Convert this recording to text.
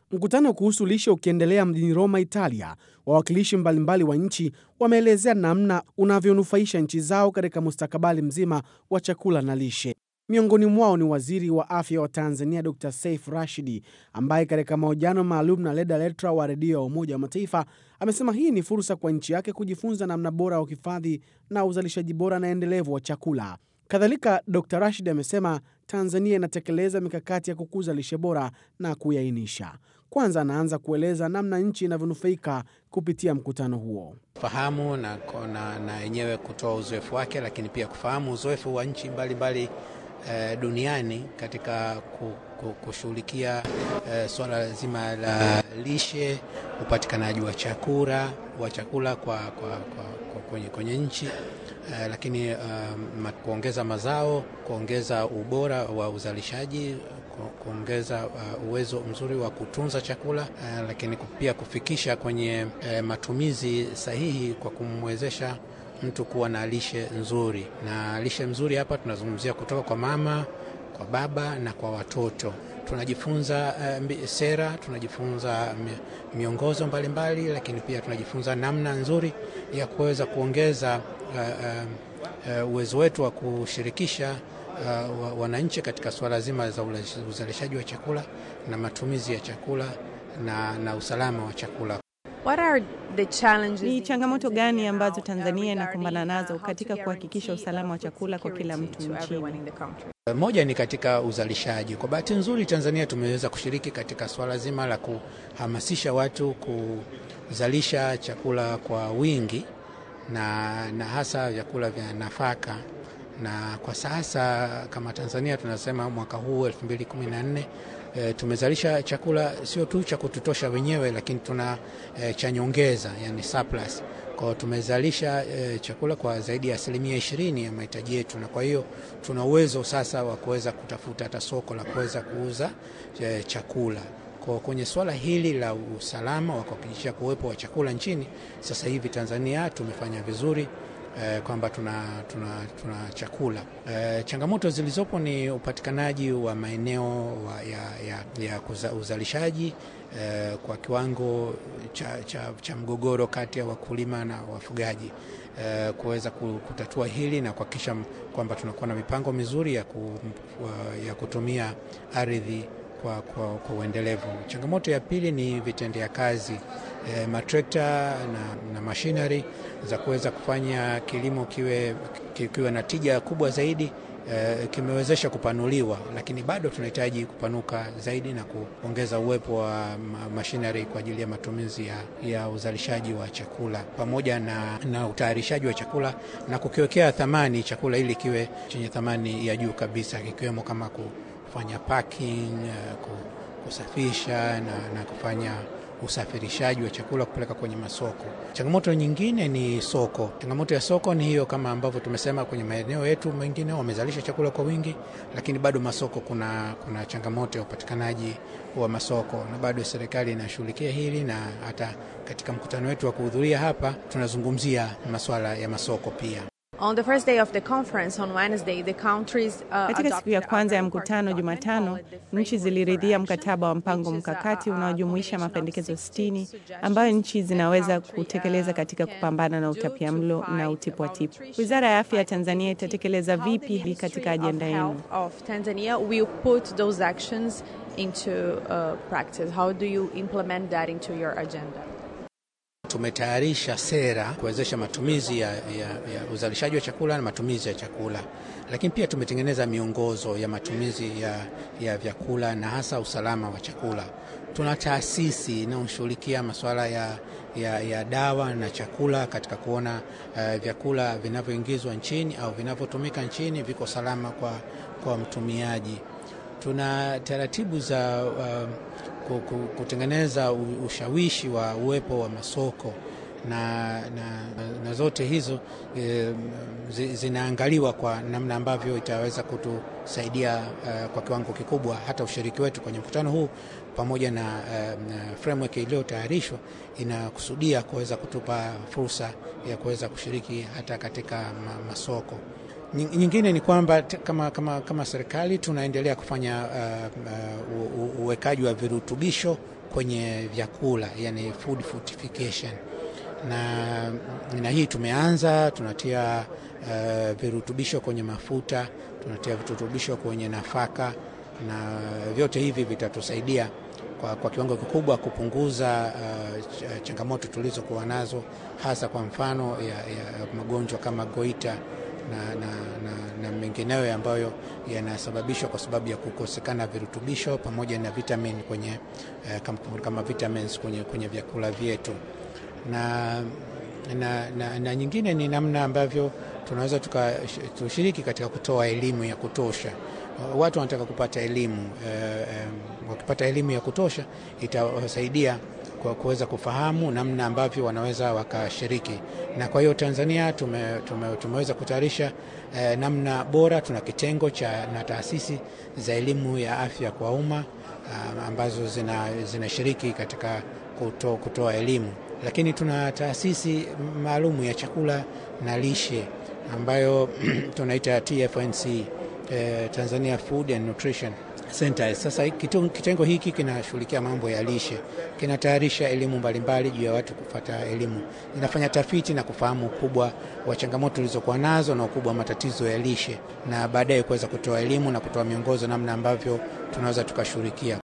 Mkutano kuhusu lishe ukiendelea mjini Roma, Italia, wawakilishi mbalimbali wa nchi wameelezea namna unavyonufaisha nchi zao katika mustakabali mzima wa chakula na lishe. Miongoni mwao ni waziri wa afya wa Tanzania Dr Saif Rashidi, ambaye katika mahojiano maalum na Leda Letra wa redio ya Umoja wa Mataifa amesema hii ni fursa kwa nchi yake kujifunza namna bora ya uhifadhi na uzalishaji bora na endelevu wa chakula. Kadhalika, Dr Rashid amesema Tanzania inatekeleza mikakati ya kukuza lishe bora na kuiainisha. Kwanza anaanza kueleza namna nchi inavyonufaika kupitia mkutano huo. fahamu na na yenyewe kutoa uzoefu wake, lakini pia kufahamu uzoefu wa nchi mbalimbali eh, duniani katika kushughulikia eh, swala zima la lishe, upatikanaji wa chakula wa chakula kwa, kwa, kwa, kwa kwenye, kwenye nchi eh, lakini um, kuongeza mazao, kuongeza ubora wa uzalishaji kuongeza uh, uwezo mzuri wa kutunza chakula uh, lakini pia kufikisha kwenye uh, matumizi sahihi kwa kumwezesha mtu kuwa na lishe nzuri. Na lishe nzuri hapa tunazungumzia kutoka kwa mama, kwa baba na kwa watoto. Tunajifunza uh, sera, tunajifunza miongozo mbalimbali mbali, lakini pia tunajifunza namna nzuri ya kuweza kuongeza uh, uh, uh, uwezo wetu wa kushirikisha Uh, wananchi katika suala zima za uzalishaji wa chakula na matumizi ya chakula na, na usalama wa chakula. What are the challenges? Ni changamoto gani ambazo Tanzania inakumbana nazo katika kuhakikisha usalama wa chakula kwa kila mtu nchini? Moja ni katika uzalishaji. Kwa bahati nzuri, Tanzania tumeweza kushiriki katika suala zima la kuhamasisha watu kuzalisha chakula kwa wingi na, na hasa vyakula vya nafaka na kwa sasa kama Tanzania tunasema mwaka huu 2014 e, tumezalisha chakula sio tu cha kututosha wenyewe, lakini tuna e, cha nyongeza, yani surplus. Kwa hiyo tumezalisha e, chakula kwa zaidi ya asilimia ishirini ya mahitaji yetu, na kwa hiyo tuna uwezo sasa wa kuweza kutafuta hata soko la kuweza kuuza e, chakula. Kwa kwenye swala hili la usalama wa kuhakikisha kuwepo wa chakula nchini, sasa hivi Tanzania tumefanya vizuri. Eh, kwamba tuna, tuna, tuna chakula eh, changamoto zilizopo ni upatikanaji wa maeneo ya, ya, ya kuza, uzalishaji eh, kwa kiwango cha, cha, cha mgogoro kati ya wakulima na wafugaji eh, kuweza kutatua hili na kuhakikisha kwamba tunakuwa na mipango mizuri ya, ku, ya kutumia ardhi kwa, kwa, kwa uendelevu. Changamoto ya pili ni vitendea kazi e, matrekta na, na machinery za kuweza kufanya kilimo kiwe, kiwe na tija kubwa zaidi e, kimewezesha kupanuliwa, lakini bado tunahitaji kupanuka zaidi na kuongeza uwepo wa machinery kwa ajili ya matumizi ya, ya uzalishaji wa chakula pamoja na, na utayarishaji wa chakula na kukiwekea thamani chakula ili kiwe chenye thamani ya juu kabisa kikiwemo kama ku, kufanya parking, kusafisha na, na kufanya usafirishaji wa chakula kupeleka kwenye masoko. Changamoto nyingine ni soko. Changamoto ya soko ni hiyo, kama ambavyo tumesema, kwenye maeneo yetu mengine wamezalisha chakula kwa wingi, lakini bado masoko, kuna, kuna changamoto ya upatikanaji wa masoko, na bado serikali inashughulikia hili, na hata katika mkutano wetu wa kuhudhuria hapa tunazungumzia masuala ya masoko pia. On the first day of the conference on Wednesday, the countries, uh, katika siku ya kwanza ya mkutano Jumatano, nchi ziliridhia mkataba wa mpango mkakati unaojumuisha mapendekezo 60 ambayo nchi zinaweza kutekeleza katika kupambana na utapiamlo na utipwatipu. Wizara ya afya ya Tanzania itatekeleza vipi katika ajenda yenu? Tanzania will put those actions into uh, practice. How do you implement that into your agenda? Tumetayarisha sera kuwezesha matumizi ya, ya, ya uzalishaji wa chakula na matumizi ya chakula, lakini pia tumetengeneza miongozo ya matumizi ya, ya vyakula na hasa usalama wa chakula. Tuna taasisi inayoshughulikia masuala ya, ya, ya dawa na chakula katika kuona uh, vyakula vinavyoingizwa nchini au vinavyotumika nchini viko salama kwa, kwa mtumiaji. Tuna taratibu za uh, kutengeneza ushawishi wa uwepo wa masoko na, na, na zote hizo e, zinaangaliwa kwa namna ambavyo itaweza kutusaidia uh, kwa kiwango kikubwa hata ushiriki wetu kwenye mkutano huu pamoja na, uh, na framework iliyotayarishwa inakusudia kuweza kutupa fursa ya kuweza kushiriki hata katika masoko. Nyingine ni kwamba kama, kama, kama serikali tunaendelea kufanya uh, uh, uwekaji wa virutubisho kwenye vyakula, yani food fortification na, na hii tumeanza, tunatia uh, virutubisho kwenye mafuta, tunatia virutubisho kwenye nafaka, na vyote hivi vitatusaidia kwa, kwa kiwango kikubwa kupunguza uh, changamoto tulizokuwa nazo, hasa kwa mfano ya, ya magonjwa kama goita na, na, na, na mengineyo ambayo yanasababishwa kwa sababu ya kukosekana virutubisho pamoja na vitamin kwenye, uh, kama, kama vitamins kwenye, kwenye vyakula vyetu na, na, na, na nyingine ni namna ambavyo tunaweza tushiriki katika kutoa elimu ya kutosha. Watu wanataka kupata elimu e, e, wakipata elimu ya kutosha itawasaidia kwa kuweza kufahamu namna ambavyo wanaweza wakashiriki, na kwa hiyo Tanzania tume, tume, tumeweza kutayarisha e, namna bora. Tuna kitengo cha na taasisi za elimu ya afya kwa umma ambazo zinashiriki zina katika kuto, kutoa elimu lakini tuna taasisi maalumu ya chakula na lishe ambayo tunaita TFNC, eh, Tanzania Food and Nutrition Center. Sasa kitengo hiki kinashughulikia mambo ya lishe, kinatayarisha elimu mbalimbali juu ya watu kupata elimu, inafanya tafiti na kufahamu ukubwa wa changamoto tulizokuwa nazo na ukubwa wa matatizo ya lishe, na baadaye kuweza kutoa elimu na kutoa miongozo namna ambavyo tunaweza tukashughulikia